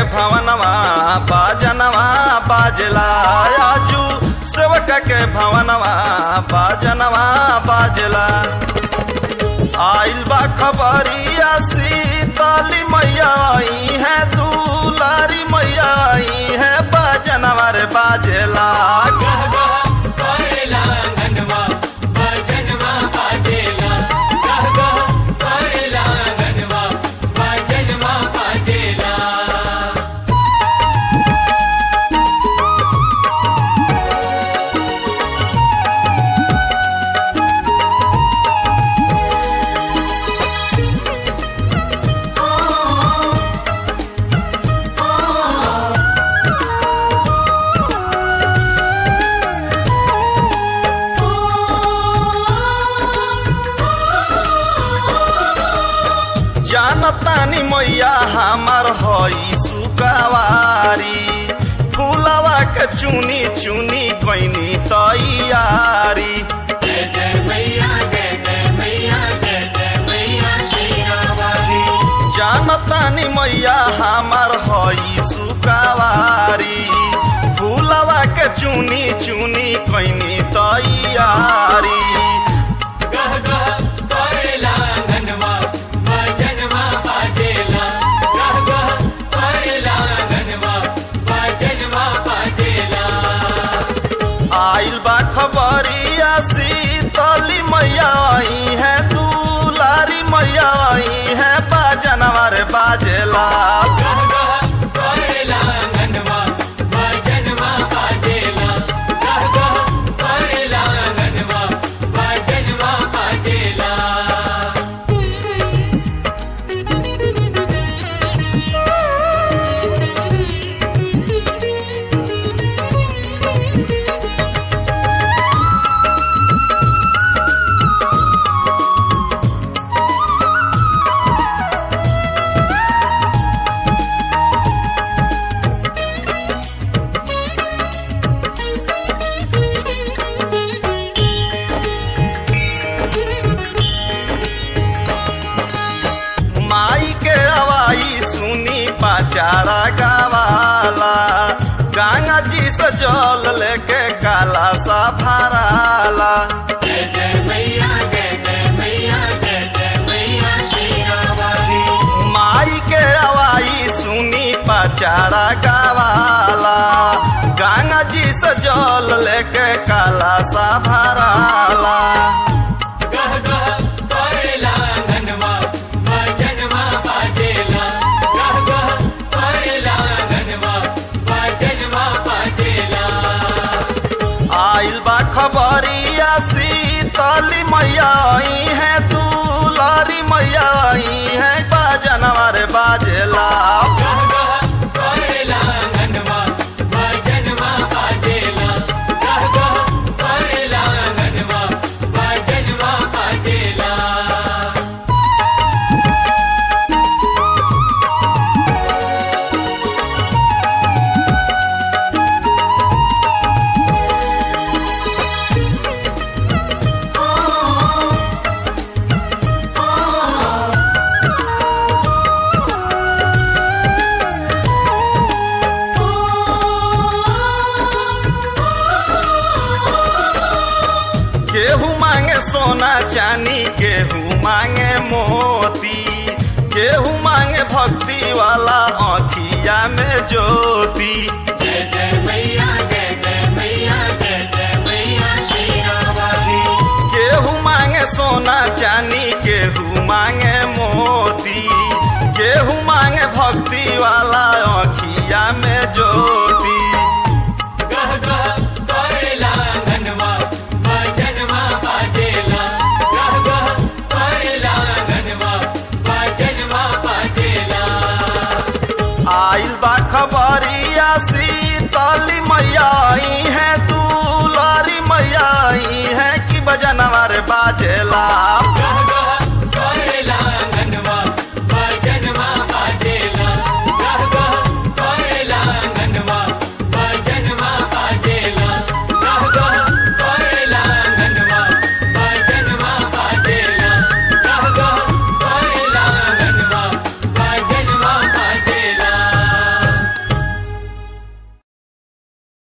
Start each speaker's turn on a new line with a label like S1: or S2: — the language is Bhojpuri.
S1: भवनवा बाजनवा बाजला आजू सेवक के भवनवा बाजनवा बाजला आइल बा खबरिया सीताली मैया आई है दुलारी मैया आई है बाजनवा रे बाजला
S2: गह गह करेला अंगनवा भजनवा बाजेला गह गह करेला अंगनवा भजनवा बाजेला
S1: जानतानी मैया हमार हई सुकवारी फूलवा के चुनी चुनी कैनी तैयारी
S2: जय जय मैया जय जय मैया जय जय मैया शेरावाली
S1: जानतानी मैया हमार हई सुकवारी फूलवा के चुनी चुनी कैनी तैयारी
S2: गह गह करेला अंगनवा भजनवा बाजेला गह गह करेला अंगनवा भजनवा बाजेला
S1: आइल बा खबरिया सीतली मैया आई है दुलारी मैया आई है बाजनवा रे बाजला
S2: गह गह करेला अंगनवा भजनवा बाजेला गह गह करेला अंगनवा भजनवा बाजेला
S1: माई के हवाई सुनी पाचारा गावाला गंगा जी से जल लेके काला सा भराला
S2: जय जय मैया जय जय मैया जय जय मैया शेरावाली
S1: माई के हवाई सुनी पाचारा गावाला गंगा जी से जल लेके काला सा भराला
S2: गह गह करेला अंगनवा भजनवा बाजेला गह गह करेला अंगनवा भजनवा बाजेला
S1: आइल बा खबरिया सीतली मैया आई है दुलारी मैया आई है बाजनवा रे बाजला
S2: गह गह करेला अंगनवा भजनवा बाजेला गह गह करेला अंगनवा भजनवा बाजेला
S1: केहू मांगे सोना चांदी केहू मांगे मोती केहू मांगे भक्ति वाला आँखिया में ज्योति
S2: जय जय मैया जय जय मैया जय जय मैया शेरावाली
S1: केहू मांगे सोना चांदी केहू मांगे मोती केहू मांगे भक्ति वाला आँखिया में ज्योति
S2: गह गह करेला अंगनवा भजनवा बाजेला गह गह करेला अंगनवा भजनवा बाजेला
S1: आइल बा खबरिया सीतली मैया आई है दुलारी मैया आई है कि बजनवा रे बाजेला